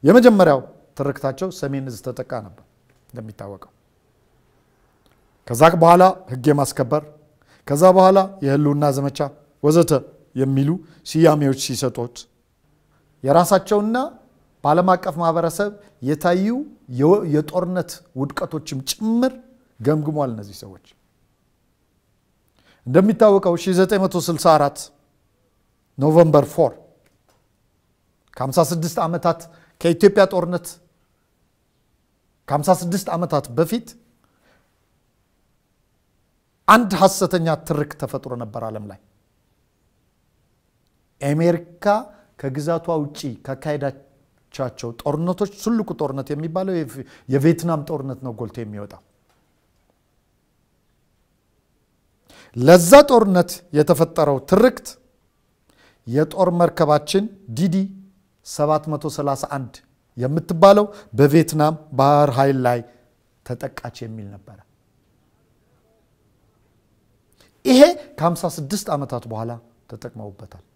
የመጀመሪያው ትርክታቸው ሰሜን እዝ ተጠቃ ነበር እንደሚታወቀው። ከዛ በኋላ ህግ የማስከበር ከዛ በኋላ የህልውና ዘመቻ ወዘተ የሚሉ ስያሜዎች ሲሰጡት የራሳቸውና በዓለም አቀፍ ማህበረሰብ የታዩ የጦርነት ውድቀቶችም ጭምር ገምግሟል። እነዚህ ሰዎች እንደሚታወቀው 1964 ኖቨምበር 4 ከ56 ዓመታት ከኢትዮጵያ ጦርነት ከ56 ዓመታት በፊት አንድ ሐሰተኛ ትርክ ተፈጥሮ ነበር ዓለም ላይ አሜሪካ ከግዛቷ ውጪ ካካሄዳቻቸው ጦርነቶች ትልቁ ጦርነት የሚባለው የቪየትናም ጦርነት ነው ጎልቶ የሚወጣው። ለዛ ጦርነት የተፈጠረው ትርክት የጦር መርከባችን ዲዲ 731 የምትባለው በቪየትናም ባህር ኃይል ላይ ተጠቃች የሚል ነበረ። ይሄ ከ56 ዓመታት በኋላ ተጠቅመውበታል።